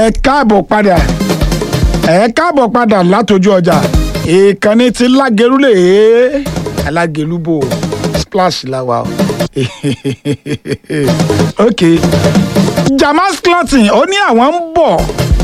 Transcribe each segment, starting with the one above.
ẹ káàbọ̀ padà ẹ káàbọ̀ padà látọjú ọjà ìkànnì ti lágẹrúlẹ alágẹlúbò splash làwà o ok Jamas Clothing ó ní àwọn ń bọ̀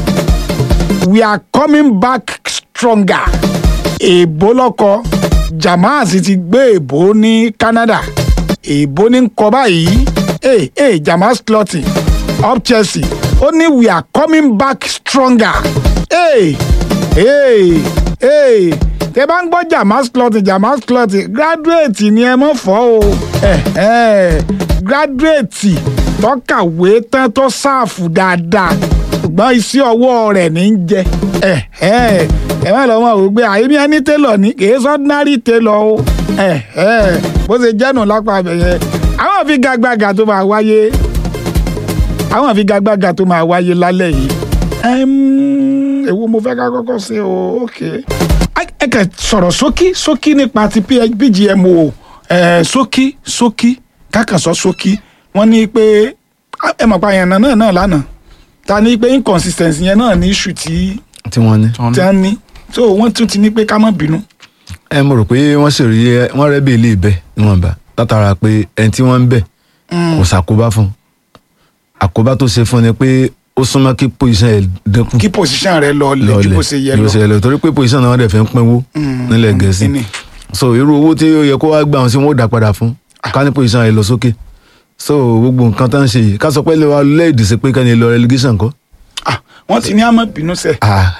we are coming back stronger èèbó lọ́kọ Jamas ti gbé èèbó ní Canada èèbó ní kọ báyìí hey, hey, Jamas Clothing up Chelsea ó ní we are coming back stronger hey, hey, hey. tẹ bá ń gbọ́ Jamas Clothing Jamas Clothing graduate ni ẹ mọ̀ fọ́ o eh, eh, graduate tó kàwé tán tó sáàfù dáadáa ṣùgbọ́n iṣẹ́ ọwọ́ rẹ̀ ní í jẹ ẹ ẹ ẹ má lọ mọ̀ wò pé àyè mi ẹni télọ̀ ní kì í sọ́dínárì télọ̀ o ẹ ẹ bó ṣe jẹ́nu lápá abẹ́yẹ àwọn àfigagbága tó máa wáyé àwọn àfigagbága tó máa wáyé lálẹ́ yìí èwo mo fẹ́ ká kọ́kọ́ ṣe o ok ẹ kẹ sọ̀rọ̀ sókí sókí nípa ti PGMO sókí sókí kákàsọ́ sókí wọ́n ní pé ẹ mọ̀ pa àyànnà náà náà lánàá ta ní pé inconsistency yẹn náà ní issue tí tí wọ́n ní. tí wọ́n ní so wọ́n tún ti ní pé ká má bínú. ẹ mo rò pé wọ́n sì rí ẹ wọ́n rẹ́ bí ilé ibẹ̀ níwọ̀nba látara pé ẹni tí wọ́n ń bẹ̀ kò ṣàkóbá fún un àkóbá tó ṣe fún ni pé ó súnmọ́ kí position ẹ̀ dínkù kí position rẹ lọ lẹ ju bó ṣe yẹ ju bó ṣe lọ yẹ lọ torí pé position náà wọ́n dẹ̀ fi ń pínwó nílẹ̀ gẹ̀ẹ́sì ìní. so irú owó tí ó yẹ kó wá gbà wọn sí wọn ó dà padà fún ká ní position ẹ̀ lọ sókè so gbogbo nǹkan tó ń ṣe yìí ká sọ pé lè wa lẹ́ẹ̀dì sí pé kẹ́ni lọ relegation kọ́ Ah, wọ́n ti ní àmọ́ bínú sẹ́. Ah,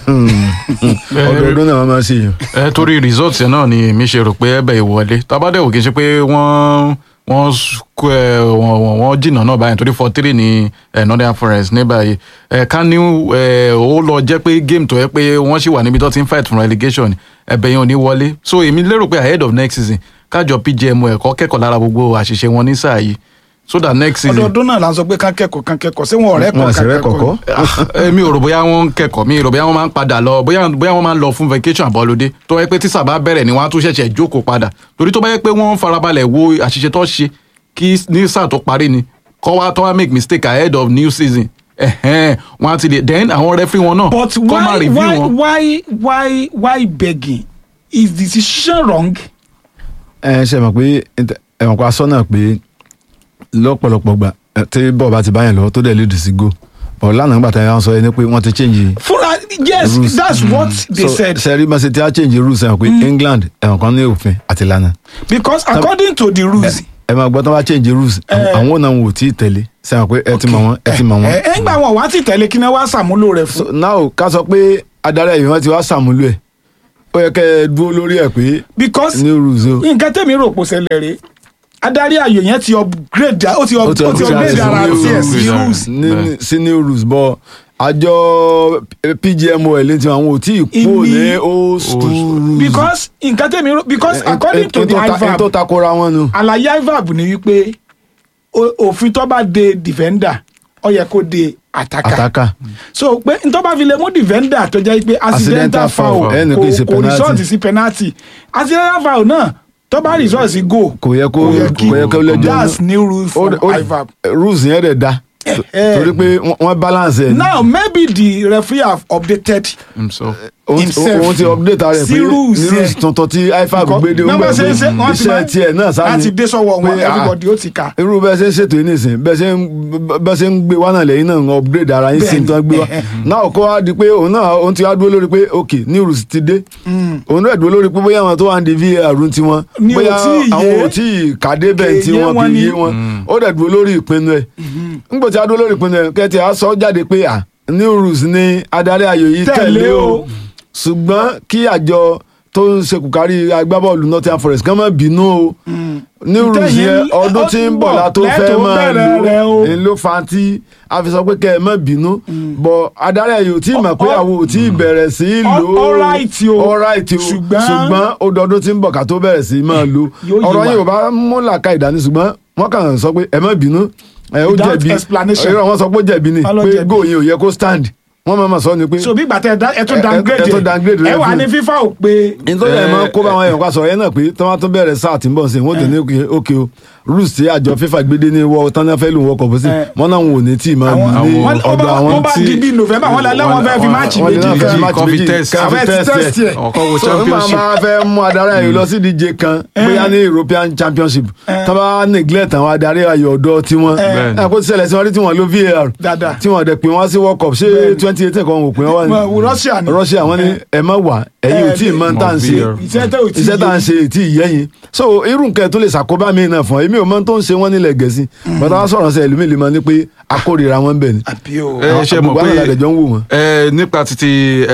ọdọọdún náà wọ́n máa ń ṣe yìí. ẹ torí result yẹn náà ni èmi ṣe rò pé ẹbẹ ìwọlé tabadẹ́wò kì í ṣe pé wọ́n wọ́n kó ẹ wọ́n wọ́n wọ́n jìnnà náà báyìí torí four three ní ẹ Nottingham Forest ní báyìí ẹ ká ní ẹ ó lọ jẹ́ pé game tó yẹ pé wọ́n sì wà níbi tó ti ń fight fún relegation ẹbẹ yẹn ò ní wọlé so èmi lérò pé ahead of next season kájọ PGMO ẹ̀kọ́ kẹ́kọ̀ọ́ lára gbogbo àṣìṣe wọn ní sáà yìí so that next season ọdọọdún náà la ń sọ pé kán kẹ́kọ̀ọ́ kán kẹ́kọ̀ọ́ sí wọn ọ̀rẹ́ wọn kọ̀ àṣẹ rẹ kọ̀kọ́. èmi ò rò bóyá wọ́n ń kẹ́kọ̀ọ́ mi ò rò bóyá wọ́n máa ń padà lọ bóyá bóyá wọ́n máa ń lọ fún vacation àbọ̀lódé tó yẹ pé tí sábà bẹ̀rẹ̀ ni wọ́n á tún ṣẹ̀ṣẹ̀ jókòó padà torí tó bá yẹ pé wọ́n ń farabalẹ̀ wo àṣìṣe tó ṣe kí ní sáà tó parí ni kọ́ wá tó wá make mistake ahead of new season ẹ̀hẹ́n wọ́n á ti lè then àwọn referee wọn náà but kọ́ máa why review why wọn. why why why begging is the decision wrong. ẹ ṣe mọ̀ pé ẹ mọ̀ pé aṣọ náà pé lọ́pọ̀lọpọ̀ gbà ẹ, tí bọ́ọ̀ bá ti báyàn lọ́wọ́ tó dẹ̀ lead sí go but lánàá nígbà tí wọ́n sọ ẹni pé wọ́n ti change fúnra yes rules. that's what they so said sẹ́rí bá ṣe ti á change rules ẹ̀ mọ̀ pé England ẹ̀wọ̀n kan ní òfin àti ìlànà because according to the rules. ẹ máa gbọ́ tó bá change rules àwọn náà wò tí ì tẹ̀lé sẹ́wọ̀n pé ẹ ti mọ̀ wọ́n ẹ ti mọ̀ wọ́n. ẹ ẹ ń gbà wọn wá ti tẹ̀lé kí náà wá ṣàmúlò rẹ̀ so fún. now ká sọ pé adarí ẹ̀yìn wọn ti wá ṣàmúlò ẹ̀ ó yẹ kẹ́ ẹ dúró lórí ẹ̀ pé because new rules o. nǹkan tẹ̀mí rò pò ṣẹlẹ̀ rè adarí ayò yẹn ti upgrade ó ti up- ó ti upgrade ara new tiẹ̀ sí rules. rules. ní sí new rules bọ́ àjọ PGMOL ní tiwọn àwọn ò tí ì kú Ìní- ní old school rules. because nǹkan tẹ̀mí rò because Eh, according eh, to eh, the tó ta- eh, tó IVAB takora wọn nu. àlàyé IVAB ni wípé o- òfin tó bá de defender ó yẹ kó de attacker. àtàkà so pé n tó bá fi lè mú defender tó jẹ́ pé accidental Accidental foul foul, ẹni kì í ṣe kò kò penalty. result sí penalty accidental foul náà tó bá result sí goal kò yẹ kó kò yẹ kó lẹ́jọ́ that's new rule Ó- from ó- IVAB. rules yẹn dẹ̀ da eh. torí pé wọ́n- wọ́n balance ẹ̀ ní. now maybe the referee have updated himself. òun himself. òun ti update rẹ̀ Sí pé rules ní rules yẹn. tuntun tí IFAB gbé dé ó Nọ́mbà gbà ṣe pé ń ṣe wọ́n ti iṣẹ́ máa tiẹ̀ náà sáà láti dé sọ́wọ́ wọn pé, ah, everybody ó ti kà. irú bẹ́ẹ̀ ṣe ń ṣètò yìí nìsín bẹ́ẹ̀ ṣe ń bẹ́ẹ̀ ṣe ń gbé wá náà lẹ́yìn náà ń upgrade ara yín sí Bẹ́ẹ̀ni. ní tí wọ́n gbé wá náà kó wá di pé òun náà òun ti wá dúró lórí pé ok new rules ti dé òun náà dúró lórí pé bóyá àwọn tó wà ní VAR ń tiwọn Ni ò bóyá tí ì yé. àwọn ò tí ì kàdé bẹ́ẹ̀ tí Kè yé wọ́n wọn fi ni. yé wọn ó dẹ̀ dúró lórí ìpinnu ẹ̀ ńgbò tí a dúró lórí ìpinnu ẹ̀ kẹ́tì á sọ jáde pé à new rules ni adarí ayò yìí Tẹ̀lé tẹ̀lé o. o ṣùgbọ́n kí àjọ tó ń ṣekùkárí agbábọ́ọ̀lù Nottingham Forest kán má bínú o new rules Tẹ̀yìn- yẹn ọdún tí ń bọ̀ la tó fẹ́ lẹ́tọ̀ọ́ máa bẹ̀rẹ̀ rẹ̀ o. lò ń ló fa tí a fi sọ pé kẹ́ ẹ má bínú bọ̀ adarí ayò tí mọ̀ pé Ọ- àwọn ò tí ì bẹ̀rẹ̀ sí í lò ó All right o. all right o Ṣùgbọ́n- ṣùgbọ́n ó dọdún tí ń bọ̀ ká tó bẹ̀rẹ̀ sí í máa lò Yóò yé ọ̀rọ̀ wa. yìí ò bá mú làkà ìdání ṣùgbọ́n wọ́n kàn sọ pé ẹ má bínú ẹ ó Without jẹ̀bi explanation. irọ́ wọn sọ pé ó jẹ̀bi ni Wọ́n ló pé jẹ̀bi. góò yẹn ò yẹ kó stand wọ́n máa ma sọ ni pé so bí gbàtẹ́ ẹ tún ẹ- ẹ- downgrade ẹ tún downgrade ẹ rẹ̀ wà fún- ní fífa ò pé nítorí ẹ̀ máa ń kó báwọn èèyàn ká sọ ẹ náà pé tí wọ́n tún bẹ̀rẹ̀ sáà tí ń bọ̀ sí i wọ́n tẹ̀ ní òkè òkè o rules tí àjọ fífa gbédé ní wọ́ tán náà fẹ́ lù wọ́n kọ̀ bó sí Eh. wọ́n náà wọn ò ní tí ì máa àwọn ní wọ́n ó ọ̀dọ̀ bá àwọn wọ́n bá tí di bí november wọ́n lálẹ́ wọ́n fẹ́ fi wọ́n- máàcì wọ́n ní méjì náà fẹ́ kan match kọ́ fi méjì, test. kọ́ fi Àwọn ti test test ẹ̀. ẹ̀. ọkọ wo so n máa championship máa fẹ́ mú adarí ayò lọ sí ìdíje kan bóyá ní european championship tó bá neglect àwọn adarí ayò ọ̀dọ́ tiwọn Bẹ́ẹ̀ni. ẹ̀ kó ti ṣẹlẹ̀ sí wọn rí tí wọ́n lo var Dáadáa. tí wọ́n dẹ̀ pé wọ́n sí world cup ṣé Bẹ́ẹ̀ni. twenty eighteen kan ò pé wọ́n wà ní Wọ́n- Russia ni. russia wọ́n ní ẹ má wà ẹ̀yin ò tí ì mọ̀ tá à ń ṣe Mọ̀ iṣẹ́ tẹ́ ò tí iṣẹ́ tá à ń ṣe tí ì yẹ́yìn so irú nǹkan tó lè ṣàkóbá mi náà fún ọ èmi ò mọ tó ń ṣe wọ́n nílẹ̀ gẹ̀ẹ́sì bàtà wá sọ̀rọ̀ sí ẹlòmíì lè mọ ní pé akórira wọn bẹ̀ ni àbí o ẹ ṣe mọ̀ àgbègbè àwọn àlejò ń wò wọ́n. ẹ nípa títí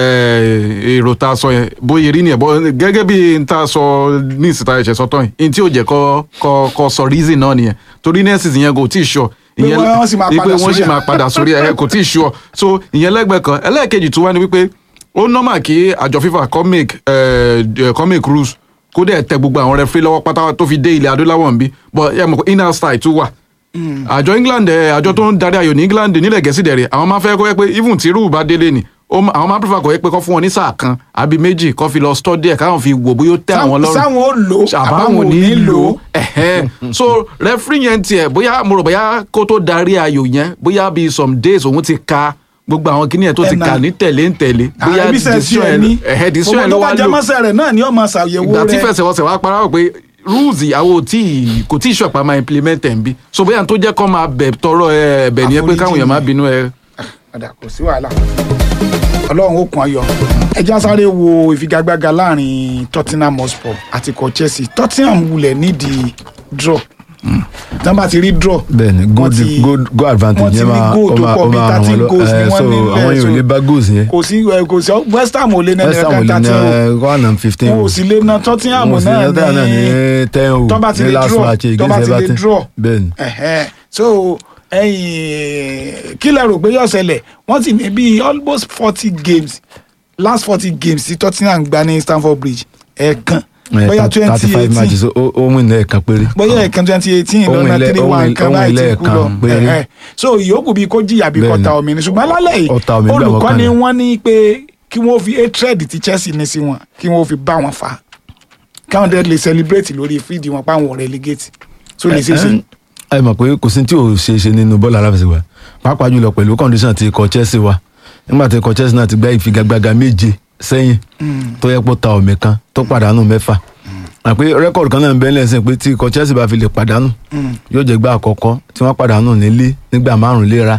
ẹ, èrò tá a sọ yẹn bóyá rí nìyẹn bọ́ gẹ́gẹ́ bí n tá a sọ ní ìsìta ẹ̀ṣẹ̀ sọ́tọ̀ yìí n tí ò jẹ́ kọ́ kọ́ kọ́ sọ reason náà nìyẹn torí nurses yẹn kò tí ì sọ Pé wọ́n sì máa wípé padà wọ́n sì sórí ẹ̀. máa padà sórí ẹ̀ kò tí ì sọ so ìyẹn lẹ́gbẹ̀ẹ́ kan ẹlẹ́ẹ̀kejì tó wá ní wípé ó normal kí àjọ FIFA kó make ẹ, ẹ, kó make rules kó dẹ̀ tẹ gbogbo àwọn referee lọ́wọ́ pátá tó fi dé ilẹ̀ adúláwọ̀ nbí but ẹ mọ̀ pé inner style tún wà àjọ england ẹ àjọ tó ń darí ayò ní england nílẹ̀ gẹ̀ẹ́sì dẹ̀rẹ̀ àwọn máa fẹ́ kọ́ ẹ pé even tí rúù bá délé ni ó ma- àwọn máa prefer kọ́ ẹ pé kọ́ fún wọn ní sáà kan àbí méjì kọ́ fi lọ study ẹ̀ káwọn fi wò bóyá ó tẹ́ àwọn lọ́rùn sáwọn ó lò àbáwọn ò ní lò ó ẹ̀hẹ́n. so referee yẹn tiẹ̀ bóyá mo rò bóyá kó tó darí ayò yẹn bóyá bíi some days òun ti ka gbogbo àwọn kíní yẹn tó ti Ẹ̀nà. kà ní tẹ̀lé ń tẹ̀lé bóyá àbí sẹ́ẹ̀sì decision ẹ̀ yẹn ní ẹ̀hẹ́ decision yẹn ló gbogbo wá tó bá lò jẹmọ́sẹ̀ rẹ̀ náà ni ó máa ṣàyẹ̀wò ìgbà tí rẹ̀ fẹsẹ̀wọnsẹ̀ wá para wọ̀ pé rules àwọn ò tí ì- kò tí ì ṣọ̀pá máa implement ẹ̀ ń bí so bóyá tó jẹ́ kó máa bẹ̀ tọrọ ẹ̀ bẹ̀ nìyẹn pé Àforíjì káwọn èèyàn má ni. bínú ẹ̀ padà kò sí wàhálà ọlọ́run ó kun ayọ̀ ẹja sáré wo ìfigagbága láàrin tottenham hotspur àti ikọ̀ chelsea tottenham wulẹ̀ nídìí draw tí wọ́n bá ti rí draw bẹ́ẹ̀ni wọ́n goal ti- goal goal advantage wọ́n ti yẹn ní máa goal ó tó máa pọ̀ ó bíi máa ràn wọ́n 13 lọ goals ni Eh, wọ́n so nílẹ̀, àwọn yóò so- lè bá goals yẹn kò sí ẹ, kò sí west ham ò lé nẹ́ni west ham ò ẹ̀ka lè ní thirteen one and fifteen o wọn ò sì lé na tottenham wọn ò sì náà ní ọdún náà ní ní ten o tó bá ti ní lè last draw match tó bá against ti lè everton draw bẹ́ẹ̀ni Ẹ̀hẹ́n. so ẹ̀yin kí lẹ rò pé yóò ṣẹlẹ̀ wọ́n ti ní bíi almost forty games last forty games tí Tottenham gbá ní Stamford Bridge ẹ̀ẹ̀kan bóyá thirty twenty five matches eighteen ó ó win lẹ́ẹ̀kan péré bóyá ẹ̀ẹ̀kan twenty eighteen Ohun lọ́nà ilẹ̀- three ohun one ilẹ̀- kan ohun báyìí ti ilẹ̀ kú kan lọ péré. Ẹ̀hẹ́n. so ìyókù bíi kó jìyà bí Bẹ́ẹ̀ni. kọta omi ni ṣùgbọ́n lálẹ́ yìí Ọ̀tá omi gbà wọ́n olùkọ́ni kalẹ̀. wọ́n ní pé kí wọ́n fi hatred ti Chelsea ní sí wọn kí wọ́n fi bá wọn fà á káwọn dẹ́ lè celebrate lórí fídì wọn páwọn relegate so lè ṣe é ṣe. ẹ mọ̀ pé kò sí tí ò ṣe é ṣe nínú bọ́ọ̀lù aláfẹsẹ̀gbá pàápàá jùlọ pẹ̀lú condition ti ikọ̀ Chelsea wa nígbà tí ikọ̀ Chelsea náà ti gbá ìfigagbága méje sẹ́yìn tó yẹ pé ó ta ọ̀mì kan tó pàdánù mẹ́fà àpé rẹ́kọ̀dù kan náà ń bẹ lẹ́sìn pé tí ikọ̀ Chelsea bá fi lè pàdánù yóò jẹ́ gbá àkọ́kọ́ tí wọ́n pàdánù nílé nígbà márùn-ún léra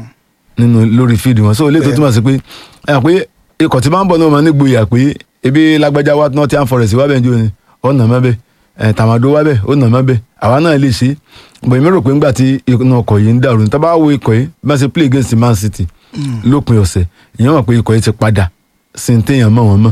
nínú lórí fíìdì wọn so ilé tó túmọ̀ sí pé ẹ pé ikọ̀ tí máa ń bọ̀ náà máa ní gboyà pé ebi lágbájá wa Nottingham Forest wá bẹ́ẹ̀ ní òní ọ̀nà mẹ́bẹ̀ ẹ̀ tàmádó wá bẹ́ẹ̀ ọ̀nà mẹ́bẹ̀ àwa náà lè ṣe bọ̀ èmi rò pé ńgbà tí inú ọkọ̀ yìí ń dàrú ní tábà wo ikọ̀ yìí bá ṣe play against Man City lópin ọ̀sẹ̀ ìyẹn mọ̀ pé ikọ̀ yìí ti padà sí ní téèyàn mọ̀ wọ́n mọ̀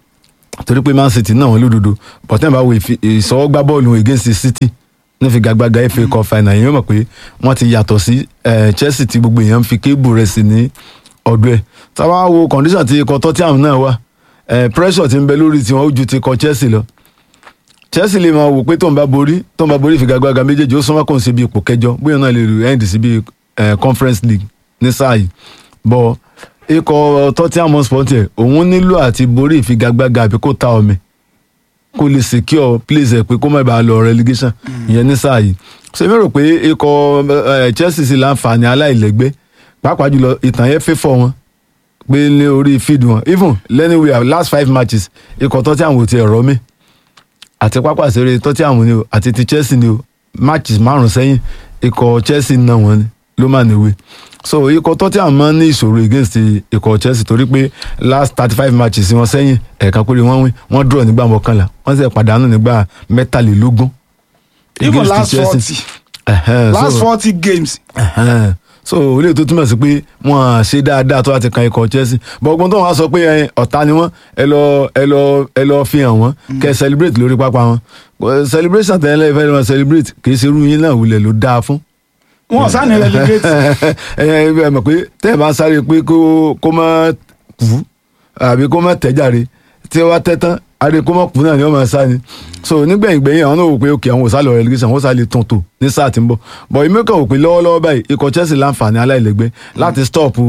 torí pé Man City náà wọ́n lódodo bọ̀tẹ́ bá wo ìfi- ìsọwọ́gbá bọ́ọ̀lù against City ní fi gàgbàgà FA Cup final ìyẹn mọ̀ pé wọ́n ti yàtọ̀ sí eh, Chelsea tí gbogbo èèyàn ń fi kébù rẹ̀ sí ní ọdún ẹ̀ táwa wo condition ti ikọ̀ Tottenham náà wà eh, pressure ti ń bẹ lórí tiwọn ó ju ti ikọ̀ Chelsea lọ Chelsea lè máa wò pé tóun bá borí tóun bá borí ìfigagbága méjèèjì ó súnmọ́ kóun sí bí ipò kẹjọ bóyá náà lè rò end sí bí eh, Conference League ní sáà yìí bọ́ ikọ̀ Tottenham Hotspur tiẹ̀ òun nílò àti borí ìfigagbága àbí kó ta ọ̀mì kó lè secure place ẹ̀ pé kó má bàa lọ relegation ìyẹn ní sáà yìí ṣé mi rò pé ikọ̀ eh, Chelsea sì láǹfààní aláìlẹ́gbẹ́ pàápàá jùlọ ìtàn yẹn fẹ́fọ̀ wọn pé ní orí field wọn even anywhere last five matches ikọ̀ Tottenham ò tiẹ̀ rọ́ mi àti pápá ìṣeré Tottenham ni o àti ti Chelsea ni o matches márùn sẹ́yìn ikọ̀ Chelsea náà wọ́n ni ló máa níwèé so ikọ̀ Tottenham máa ń ní ìṣòro against ikọ̀ Chelsea torí pé last thirty five matches wọn sẹ́yìn ẹ̀ẹ̀kan péré wọ́n win wọ́n draw nígbà mọ́kànlá wọ́n sì pàdánù nígbà mẹ́tàlélógún even against last Chelsea. forty Ẹ̀hẹ́n, last so- forty games Ẹ̀hẹ́n. so olè tó túmọ̀ sí pé wọ́n á ṣe dáadáa tó láti kan ikọ̀ Chelsea bọ́gbọ́n tó wọ́n á sọ pé ẹ, ọ̀tá ni wọ́n ẹ lọ ẹ lọ ẹ lọ fi hàn wọ́n kẹ́ ẹ celebrate lórí pápá wọn Well, celebration tẹ̀lé ẹ fẹ́ lọ celebrate kì í ṣe irú yín náà wulẹ̀ ló dáa fún wọn ò sáà ní relegate ẹ ẹ mọ̀ pé tẹ́ ẹ bá sáré pé kó kó má kú àbí kó má tẹ̀járe tí wọ́n tẹ́ tán adé kó má kú náà ni wọ́n máa sá ni so nígbẹ̀yìn gbẹ̀yìn àwọn náà wò pé òkè àwọn ò sá lọ relegation wọ́n sá lè tún tò ní sáà tí ń bọ̀ bọ̀ èmi kàn wò pé lọ́wọ́lọ́wọ́ báyìí ikọ̀ Chelsea láǹfààní aláìlẹ́gbẹ́ láti stop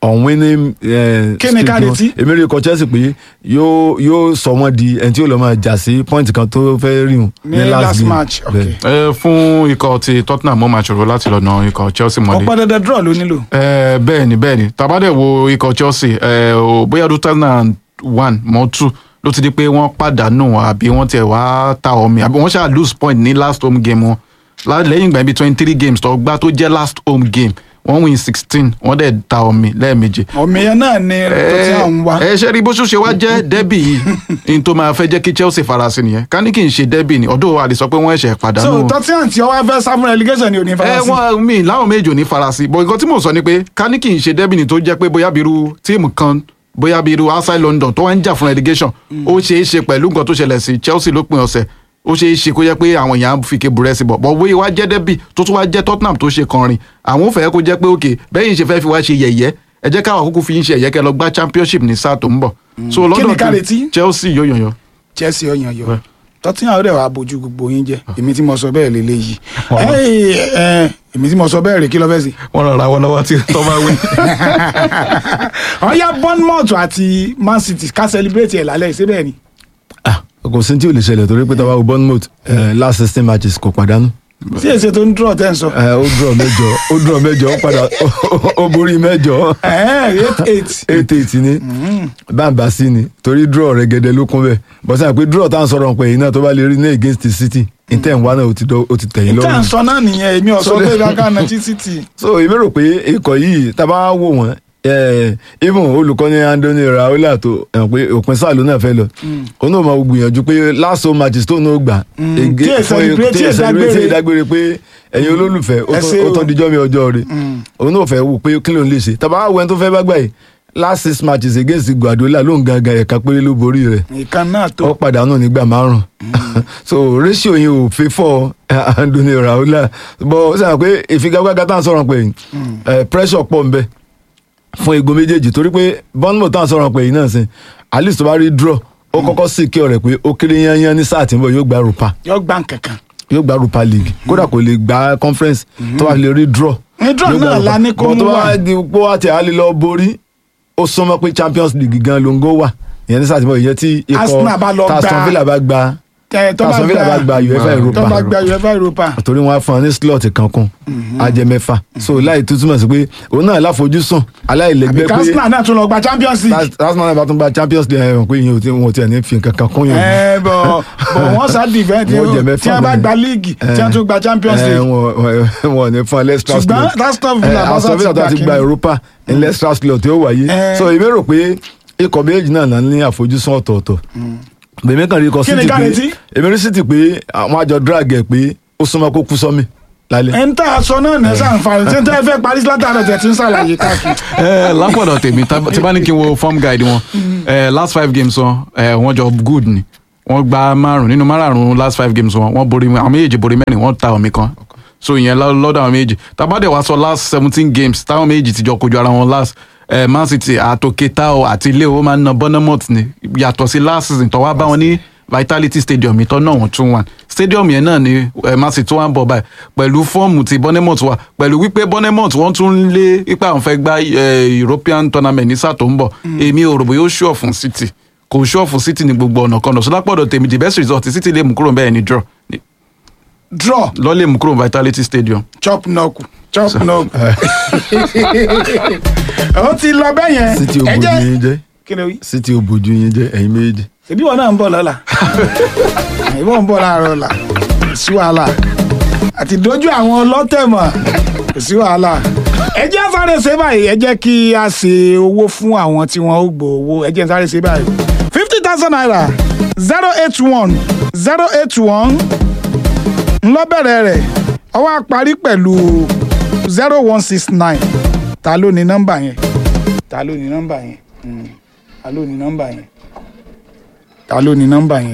unwinning eh, Kí ni ká streak wọn. retí? èmi rí ikọ̀ Chelsea pé yóò yóò sọ wọ́n di ẹni tí yóò lọ máa jà sí point kan tó fẹ́ rí wọn ní last match ok Bẹ́ẹ̀. ẹ fún ikọ̀ ti Tottenham mo máa ṣòro láti lọ na ikọ̀ Chelsea mọ́lé. ọ̀pọ̀ dandan draw ló nílò Eh, bẹ́ẹ̀ ni bẹ́ẹ̀ ni tabadẹ wo ikọ̀ Chelsea eh, o- bóyá two thousand and one mọ́ two ló ti di pé wọ́n pàdánù àbí wọ́n tiẹ̀ wá ta omi àbí wọ́n ṣáà lose point ní last home game wọn La- lẹ́yìn ìgbà bíi twenty three games tó gbá tó jẹ́ last home game wọ́n win sixteen wọ́n dẹ̀ ta omi lẹ́ẹ̀mejì ọmọ yẹn náà ni tó ti à ń wá ẹ ṣe rí bó ṣe wá jẹ́ dẹ́bì yìí n tó máa fẹ́ jẹ́ kí Chelsea farasin nìyẹn ká ní kí n ṣe dẹ́bì ni ọ̀dọ́ a lè sọ pé wọ́n ẹ̀ṣẹ̀ so pàdánù tottenham tí ọwọ́ fẹ́ sá fún relegation ni ò ní ẹ fara sí wọn mi láwọn méjì ò ní farasi bọ nǹkan tí mò ń sọ ni pé ká ní kì í ṣe dẹ́bìnì tó jẹ́ pé bóyá bíru tíìmù kan bóyá bíru outside London tó wá ń jà fún relegation ó ṣeé ṣe pẹ̀lú nǹkan tó ṣẹlẹ̀ sí Chelsea lópin ọ̀sẹ̀ ó ṣeé ṣe kó jẹ́ pé àwọn èèyàn á fi ké burẹ́ sí bọ̀ bọ̀ bóyá wá jẹ́ dẹ́bì tó tún wá jẹ́ Tottenham tó ṣe kọrin àwọn ò fẹ́ kó jẹ́ pé òkè bẹ́yìn ṣe fẹ́ fi wá ṣe yẹ̀yẹ́ ẹ jẹ́ káwọn àkókò fi ń ṣe yẹ̀yẹ́ kẹ́ lọ gbá championship ní sáà tó ń bọ̀ so Kí ni lọ́dọ̀ ká tí- retí? Chelsea yóò yànyàn chelsea ọyàn yọ Well. tottenham ó dẹ̀ wá bójú gbogbo yín jẹ́ èmi tí mo sọ bẹ́ẹ̀ lélẹ́yìí Ẹ́ẹ̀, ẹ̀, èmi tí mo sọ bẹ́ẹ̀ rè kí ló fẹ́ sí. wọ́n rọra wọn lọ́wọ́ tí tọ́ bá wí. ọ̀ya bournemouth àti man city ká celebrate ẹ̀ lálẹ́ ṣé bẹ́ẹ̀ ni. Ah, kò sí tí ò lè ṣẹlẹ̀ torí pé tàbá wo Bournemouth eh, last sixteen matches kò pàdánù sí èsè tó ń draw tẹ́ ń sọ. Eh, ó draw mẹ́jọ ó draw mẹ́jọ ó padà ó borí mẹ́jọ Ẹ́ẹ̀, eight eight. eight eight ni bàbá sí ni torí draw rẹ̀ gẹ́dẹ́ ló kún bẹ́ẹ̀ bọ́sẹ̀ pé draw tá à ń sọ̀rọ̀ pé iná tó bá lè rí ní against the city inter wa náà ó ti dọ́- ó ti tẹ̀yìn ìtàn lọ́rùn sọ náà nìyẹn èmi ò sọ So- pé ìlàkà náà tí city. so èmi rò pé ikọ̀ yìí tá a bá wò wọ́n eh, even olùkọ́ni Andoni Raiola tó ẹ̀ pé òpin sáà ló náà fẹ́ lọ òun náà máa gbìyànjú pé last home matches tó náà gbà ege- tí èsì fún- celebrate, tí tí èsì èsì celebrate, tí dágbére. èsì dágbére pé ẹ̀yin olólùfẹ́ ó Ẹ tán- ṣé ó o. tán dijọ́ mi ọjọ́ rẹ̀ òun náà fẹ́ wò pé kí ló ń lè ṣe tá a bá wọ ẹni tó fẹ́ bá gbà yìí last six matches against Guardiola ló ń gangan ẹ̀ka péré ló borí rẹ̀ nìkan náà ó tó. pàdánù nígbà márùn so ratio yìí ò fi fọ Andoni Raiola bọ ó sàn pé ìfigagbága tá à ń sọ̀rọ̀ pé eh, pressure pọ̀ nbẹ fún igun méjèèjì torí pé Bournemouth tá à ń sọ̀rọ̀ pé yìí náà sìn at least tó bá rí draw ó kọ́kọ́ sì kí ọ̀rẹ́ pé ó kéré yányán ní sáà tí ń bọ̀ yóò gba rupa yọ gbà nkankan. yóò gba rupa league kódà kò lè gba conference tó bá lè rí draw Ní draw yóò gba náà Europa. la ní kó But mú tó wá. bá di pé wá tí a lè lọ borí ó súnmọ́ pé Champions League gan ló ń gó wà ìyẹn ní sáà tí ń bọ̀ ìyẹn tí Arsenal bá lọ ikọ̀ gba- Aston Villa bá gba Ẹ, tó bá Aston Villa bá gba UEFA Europa tó bá gba uefa europa. torí wọn á fún ọ ní slot kan kún ajẹ mẹ́fà so láì tó túmọ̀ sí pé òun náà láfojúsùn aláìlẹ́gbẹ́ pé arsenal náà tún lọ gba champions league. Arsenal náà bá tún gba Champions League ẹ̀rọ pé ìyẹn ò tí wọn ò tiẹ̀ ní fi nǹkan kan kún yẹn. ẹ bọ bọ wọn sá dìfẹ́ tí Wọ́n jẹ mẹ́fà tí wọ́n bá bẹ́ẹ̀. gba league tí wọ́n tún gba champions Eh, league. wọn wọn- wọn ò ní fún ẹ lẹ́stra Ṣùgbọ́n Aston Villa bá sá Aston Villa ti tó gba ti gba kíní. Europa ní lẹ́stra slot yóò wáyé Eh. so èmi rò pé ikọ̀ méjì náà náà ní àfojúsùn ọ̀tọ̀ọ̀tọ̀ bèmí kan rí ikọ̀ Kí ni City ká pé retí? èmi rí City pé àwọn àjọ drag ẹ̀ pé ó súnmọ́ kó kú sọ́mi lálẹ́. ẹ ń tà aṣọ náà ní sàǹfààní tí ń tẹ́ fẹ́ parí látàrọ̀ tẹ̀ tí ń ṣàlàyé káàkiri. ẹ lápọ̀dọ̀ tèmi tá- tí bá ní kí n wo form guide wọn ẹ last five games wọn ẹ wọ́n jọ good ni wọ́n gba márùn nínú márùn last five games wọn wọ́n borí àwọn méjèèjì borí mẹ́rin wọ́n ta omi kan so ìyẹn lọ- lọ́dọ̀ àwọn méjèèjì tabade wa sọ last seventeen games táwọn méjèèjì ti jọ kojú ara wọn last ẹ Man City àtòkéta o àti ilé o máa ń na Bournemouth ni yàtọ̀ sí last season tó wá bá wọn ní Vitality Stadium ìtọ́ náà wọ́n tún wà stadium yẹn náà ni ẹ Man City wà ń bọ̀ báyìí pẹ̀lú fọ́ọ̀mù tí Bournemouth wà pẹ̀lú wípé Bournemouth wọ́n tún ń lé ipa àwọn fẹ́ gba ẹ, European tournament ní sáà tó ń bọ̀ èmi ò rò bóyá ó ṣùọ̀ fún City kò ṣùọ̀ fún City ní gbogbo ọ̀nà kan náà sọlápọ̀dọ̀ tèmi the best result tí City lè mú kúrò bẹ́ẹ̀ ni draw Ni- draw lọ́ lè mú kúrò Vitality Stadium. chop knock chop knock. ó ti lọ bẹ́ẹ̀ yẹn. City ò Ẹ bójú jẹ́- yín jẹ́ kí ni o wí? City ò bójú yín jẹ́ ẹ̀yin méjì. ṣèbí wọn náà ń bọ̀ lọ́la ìbọn ń bọ̀ láàárọ̀ ọ̀la kò sí wàhálà àti dojú àwọn ọlọ́tẹ̀ mọ̀ kò sí wàhálà ẹ jẹ́ sáré ṣe báyìí ẹ jẹ́ kí a ṣe owó fún àwọn tí wọ́n ó gbọ́ owó ẹ jẹ́ sáré ṣe báyìí fifty thousand naira zero eight one zero eight one ńlọ́bẹ̀rẹ̀ rẹ̀ ó wá parí pẹ̀lú zero one six nine ta ló ní nọ́mbà yẹn ta ló ní nọ́mbà yẹn Hmm. ta ló ní nọ́mbà yẹn ta ló ní nọ́mbà yẹn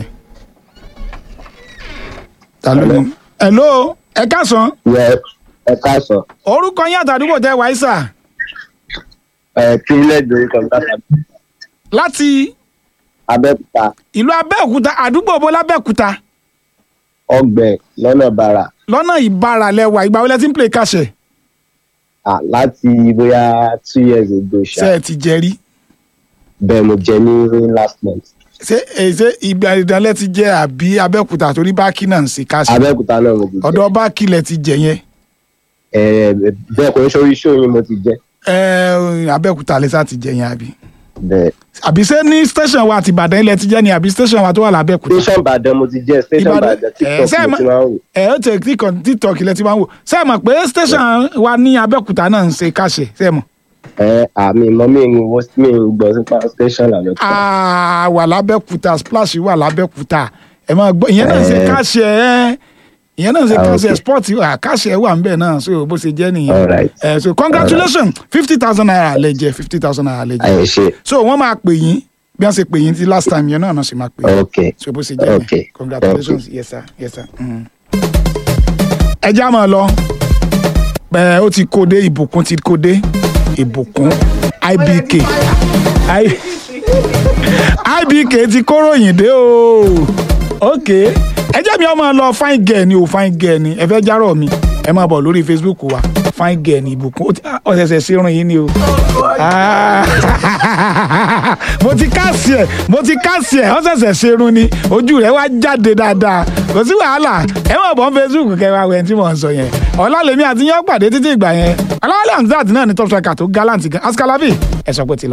ta ló ní. hello ẹ káàsán yẹ ẹ káàsán orúkọ yín àtàdúgbò tẹ wáyé sà ẹ privilege orúkọ mi láti láti abẹ́òkúta ìlú abẹ́òkúta àdúgbò bó lábẹ́òkúta ọgbẹ lọ́nà bàrà lọ́nà ìbára lẹ́wà ìgbà wọlé tí ń play kàṣẹ Ah, láti bóyá two years ago ṣé ṣá ẹ ti jẹ rí bẹ́ẹ̀ mo jẹ ní last month ṣé ẹ ṣe ìgbà ìdánlẹ́ ti jẹ àbí abẹ́òkúta torí báàkì náà ń ṣe káṣí abẹ́òkúta náà mo ti jẹ ọ̀dọ̀ báàkì lẹ ti jẹ yẹn Eh, bẹ́ẹ̀ kò ń sórí show yín mo ti jẹ ẹ abẹ́òkúta lẹ sá ti jẹ yẹn àbí bẹ́ẹ̀ àbí ṣé ní station wa àti ìbàdàn ilẹ̀ ti jẹ́ ni àbí station wa tó wà lábẹ́òkúta station Ìbàdàn mo ti jẹ station Ìbàdàn- Ìbàdàn eh, tiktok ṣé mo ẹ ti ma- máa ń wò ẹ ó tẹ tiktok tiktok ilẹ̀ ti máa ń wò ṣé ẹ mọ̀ pé station wa ní abẹ́òkúta náà ń ṣe káṣẹ ṣé ẹ mọ̀ ẹ àmì mọ mi ń wo mi ń gbọ́ sípa station làbẹ́òkúta Ah, wà lábẹ́òkúta splash wà lábẹ́òkúta ẹ máa gbọ́ ìyẹn náà ń ṣe Eh. káṣẹ ẹ ìyẹn náà ń ṣe Ah, káṣẹ okay. sport wà káṣẹ wà ń bẹ̀ náà so bó ṣe jẹ́ nìyẹn Alright. ẹ so congratulations fifty thousand naira lẹ jẹ fifty thousand naira lẹ jẹ ẹ ṣe so wọ́n máa pè yín bí wọ́n ṣe pè yín ti last time yẹn náà náà ṣe máa pè yín ok so bó ṣe jẹ́ nìyẹn Okay. congratulations yes sir yes sir. Mm. ẹ já máa lọ ẹ ó ti kó dé ìbùkún ti kó dé ìbùkún ibk I- ibk ti kóròyìn dé o ok ẹ jẹ́ mi ọmọ lọ fine girl ni o fine girl ni ẹ fẹ́ járọ̀ mi ẹ máa bọ̀ lórí facebook wa fine girl ni ìbùkún ó ti- ah, ọ̀sẹ̀sẹ̀ sí irun yìí ni o Ah. mo ti káàsì ẹ̀ mo ti káàsì ẹ̀ ọ̀sẹ̀sẹ̀ sí irun ni ojú rẹ̀ wá jáde dáadáa kò sí wàhálà ẹ máa bọ̀ facebook kẹwàá wẹ̀ tí mò ń sọ yẹn ọ̀làlẹ́mí àti yẹn pàdé títí ìgbà yẹn ọ̀làwálẹ̀ hamzat náà ni top striker tó gallant gan askalabi ẹ sọ pé ti lọ.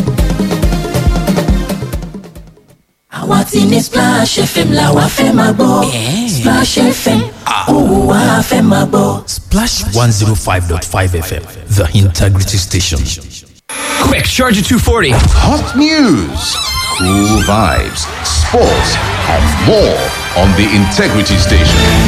àwa ti ní splash fm la wa fẹ́ máa gbọ́ splash fm òun wa fẹ́ máa gbọ́. Splash 105.5 FM, the integrity station. Quick, Charger 240. Hot news, cool vibes, sports, and more on the Integrity Station.